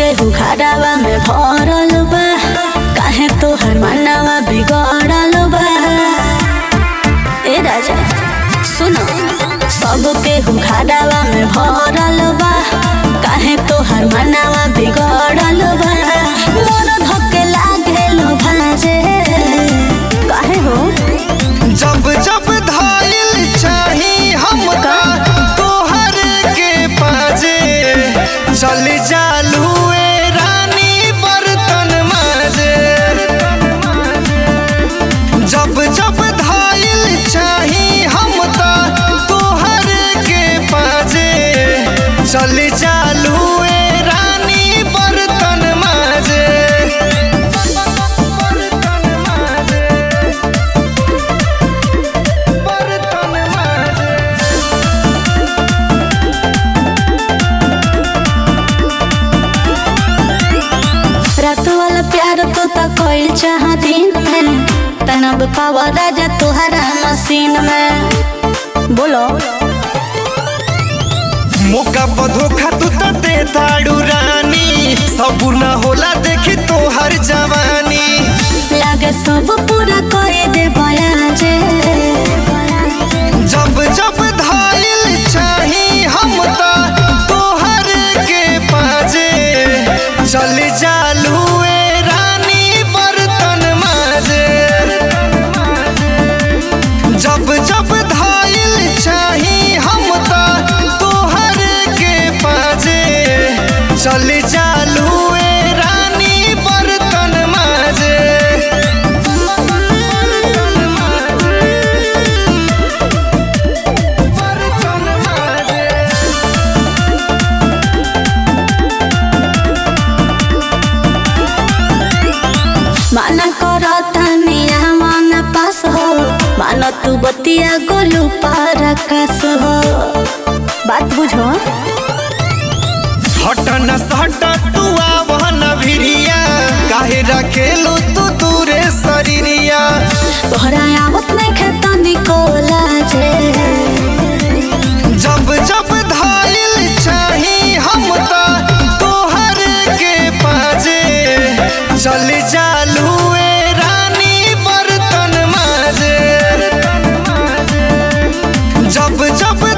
केहू घरवा में भरल बा काहे तोहर मनवा बिगड़ल बा ए राजा सुनो सब केहू घरवा में भरल बा काहे तोहर मनवा बिगड़ल बा मोर धके लागेल भाजे काहे हो जब जब धाइल चाही हमका तोहर के पाजे चल जालू ए रानी बर्तन माजे जब जब धाइल चाही हमका तोहर के पाजे चल जालू ए रानी बर्तन माजे बर्तन माजे बर्तन माजे रात वाला प्यार तो ता कोई चाह दिन में तनब पावा राजा तुहरा मशीन में बोलो मौका पर धोखा तू त दे दाड़ू रानी सब न होला देखी तोहर जवानी लागे सब पूरा करे दे बया जे जब जब धाइल चाही हम त तोहर के पाजे चल जालू ए रानी बर्तन माजे जब जब धाइल चाही हम त तोहर के पाजे चल जालू ए रानी बर्तन माजे बर्तन माजे माना करो तनिया मन पास हो मानो तू बतिया गोलू पर आकाश हो बात बुझो हट न सट तू आवहन भिरिया काहे रखेलू तू दूरे शरीरिया तोहरा आवत नहीं खेता निकोला जे जब जब धाइल चाही हम त तोहर के पाजे चल जालू ए रानी बर्तन माजे जब जब